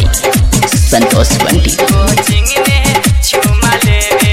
Santosh Bunty coaching में चुमा लेवे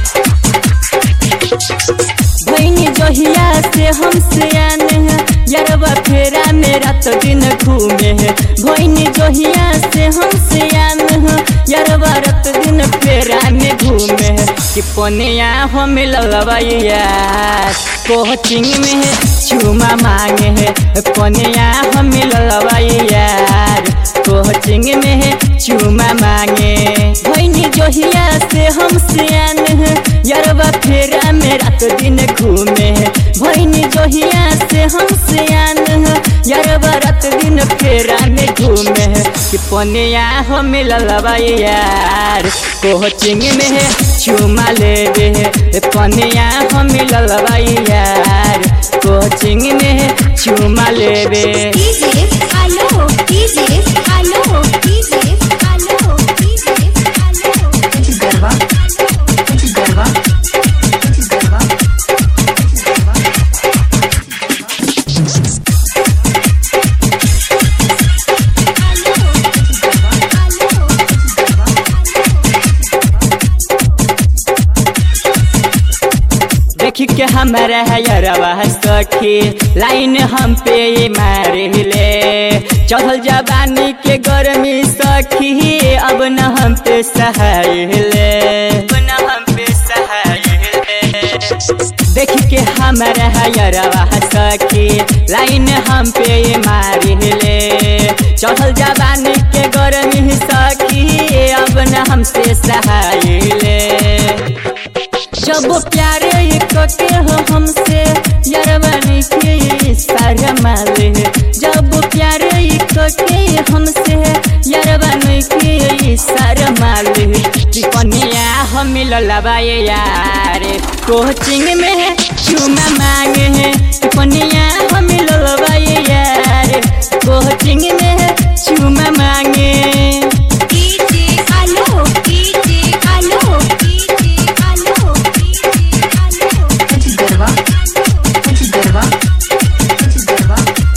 भैनी जहिया से हम सियान है यरबा फेरा मेरा तो दिन घूमे है भैनी जहिया से हम सियान है यरबा रत दिन फेरा में घूमे है कि पनिया हम ललवैया कोचिंग में है चुमा मांगे है पनिया हम ललवैया कोचिंग में है चुमा मांगे भैनी जहिया से हम सियान है यरबा फेरा मेरा तो दिन घूमे है भैनी जहिया से हम सियान है यरबा रात दिन फेरा में घूमे है कि पनिया हम ललवैयार कोचिंग में है चुमा लेवे है पनिया हम ललवैयार कोचिंग में है चुमा लेवे DJ hello DJ hello DJ hello DJ hello garba garba garba देख के हमारा हयरवा सखी लाइन हम पे ये मारे ले चढ़ल जवानी के गर्मी सखी अब न हम पे सहाय ले अब न हम पे सहाय ले देख के हमारा हयरवा सखी लाइन हम पे ये मारे ले चढ़ल जवानी के गर्मी सखी अब न हमसे सहाय ले जब प्यारे के हो हमसे यरवानी के सारा माले जब प्यारे के हमसे यरवानी के सारा माले टिपनिया हम ललबाए यार कोचिंग में चुमा मांगे हैं टिपनिया हम ललबाए यार कोचिंग में चुमा मांगे DJ hello DJ hello DJ hello DJ hello garba garba garba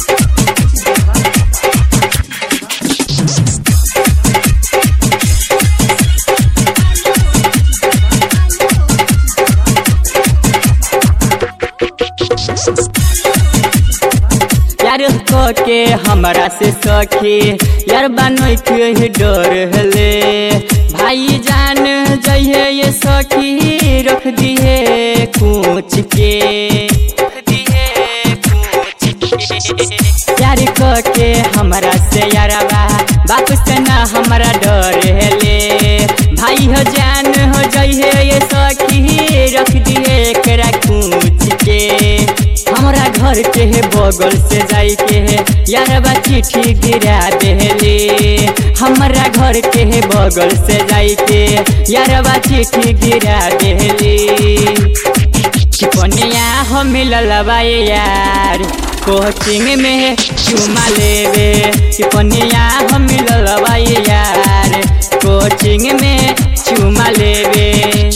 यार को के हमरा से सखी यार बनो के डर हले भाई जान जइहे ये सखी रख दिए कुछ के रख दिए कुछ के यार को के हमरा से यारवा बाप से ना हमरा डर हले भाई हो जान हो जइहे ये सखी रख दिए एकरा कुछ के हमरा घर के है बगल से जाई के है यारबा चिट्ठी गिरा देले हमरा घर के है बगल से जाई के यारबा चिट्ठी गिरा देले चिपनिया हम ललबाए यार कोचिंग में चुमा लेवे चिपनिया हम ललबाए यार कोचिंग में चुमा लेवे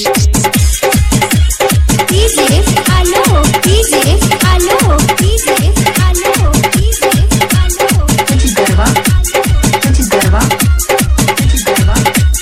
DJ hello DJ hello DJ hello DJ hello garba garba garba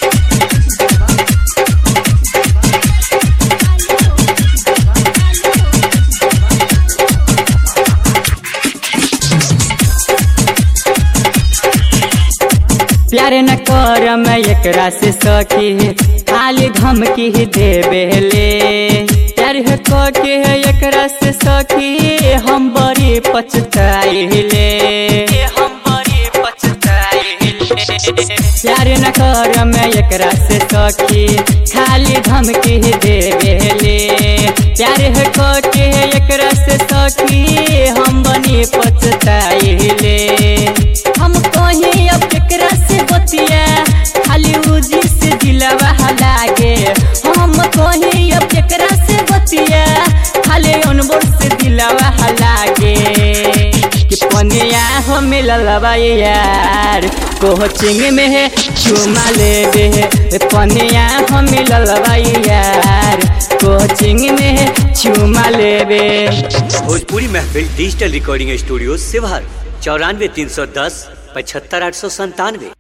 प्यार न कर मैं एकरा से सखी खाली धमकी ही देवे ले प्यार है क के एकरा से सखी हम बड़ी पछताइले हम बड़ी पछताइले प्यार न कर मैं एकरा से सखी खाली धमकी ही देवे ले प्यार है क के एकरा से सखी हम बनी पछताइले हम कहीं अब केकरा से बतिया खाली उजी से दिलवा लागे हम कहीं अब केकरा से बतिया खाली अनबोर से दिलवा लागे कि पनिया हो मिललवा यार कोचिंग में है चुमा लेवे है पनिया हो मिललवा यार कोचिंग में है चुमा लेवे भोजपुरी महफिल डिजिटल रिकॉर्डिंग स्टूडियो सिवार चौरानवे तीन सौ दस पचहत्तर आठ सौ संतानवे